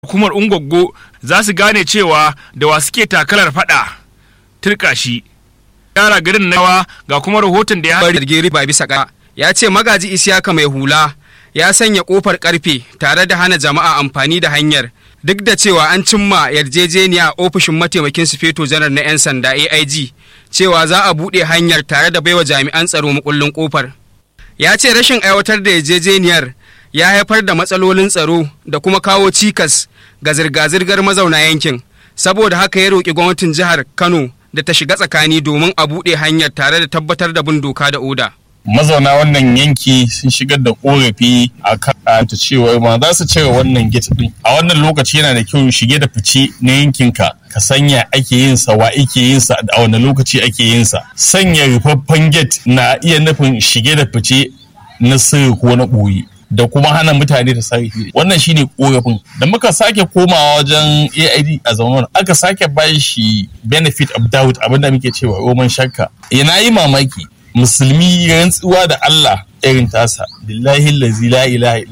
hukumar ungwaggo za su gane cewa da wa suke takalar fada turka shi yara garin nawa ga kuma rahoton da ya bari jirgin riba bisa ƙasa ya ce magaji isiyaka mai hula ya sanya kofar karfe tare da hana jama'a amfani da hanyar duk da cewa an cimma yarjejeniya a ofishin mataimakin sufeto janar na 'yan sanda aig cewa za a buɗe hanyar tare da baiwa jami'an tsaro makullin kofar ya ce rashin aiwatar da yarjejeniyar ya haifar da matsalolin tsaro da kuma kawo cikas ga zirga-zirgar mazauna yankin saboda haka ya roƙi gwamnatin jihar kano da ta shiga tsakani domin a buɗe hanyar tare da tabbatar da bin doka da oda. mazauna wannan yanki sun shigar da korafi a kan ta cewa ma za su cire wannan gate din a wannan lokaci yana da kyau shige da fice na yankinka ka sanya ake yin sa wa ake yin sa a wani lokaci ake yin sa sanya rufaffen gate na iya nufin shige da fice na sirri ko na ɓoye da kuma hana mutane da sarrafi wannan shine korafin da muka sake komawa wajen AID a zaman aka sake ba shi benefit of doubt abinda muke cewa roman shakka yana yi mamaki musulmi rantsuwa da Allah irin tasa billahi la ilaha